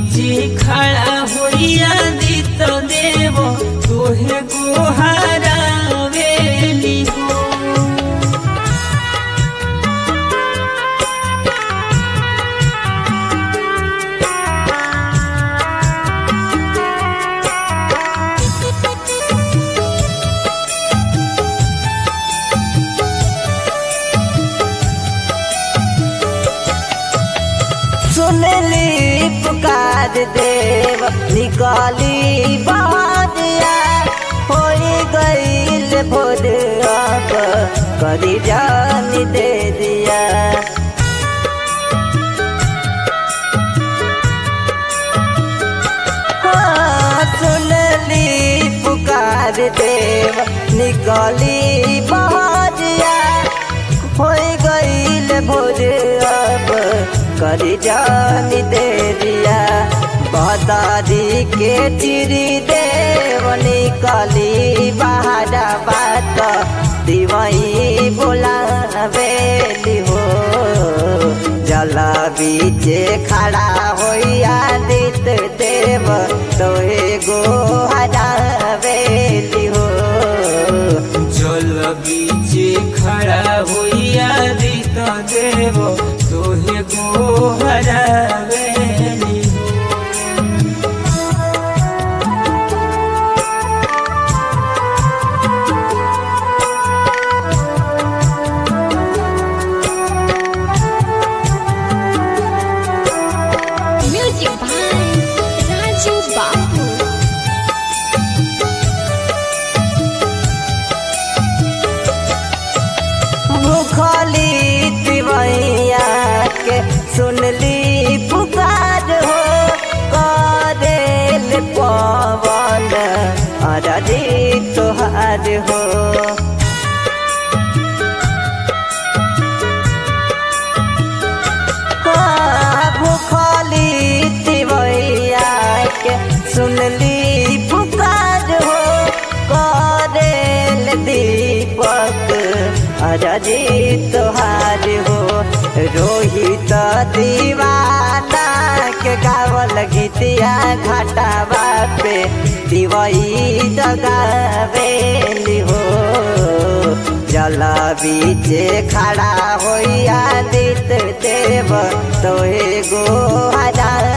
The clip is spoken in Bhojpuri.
बीचे खड़ा होइया दित देव तोहे गोहरावेली हो सुनली पुकार देव निकाली बहादिया होई गईल भोर अब करी जान दे दिया हाँ, सुनली पुकार देव निकाली बहादिया होई गईल भोर अब करी जान दे दिया बदारी के चिरी देव निकली बाहर बात दिवई बोलावेली हो जल बीचे खड़ा होइया दित देव तोहे गो हरावेली हो जल बीचे खड़ा होइया दित देव तोहे गोहरावेली हो Music by Raju Babu. भूखली तिवैया के सुनली पुकार हो करेल पवन अरजी तोहार हो हाँ, भूखली तिवैया के सुनली पुकार हो करेल दीपक अरजी तोहार हो रोहित दीवाना के गावल गीतिया घाटावा पे दिवई जगावेली हो जल बीचे खड़ा होइया दित देव तोहे गो हरा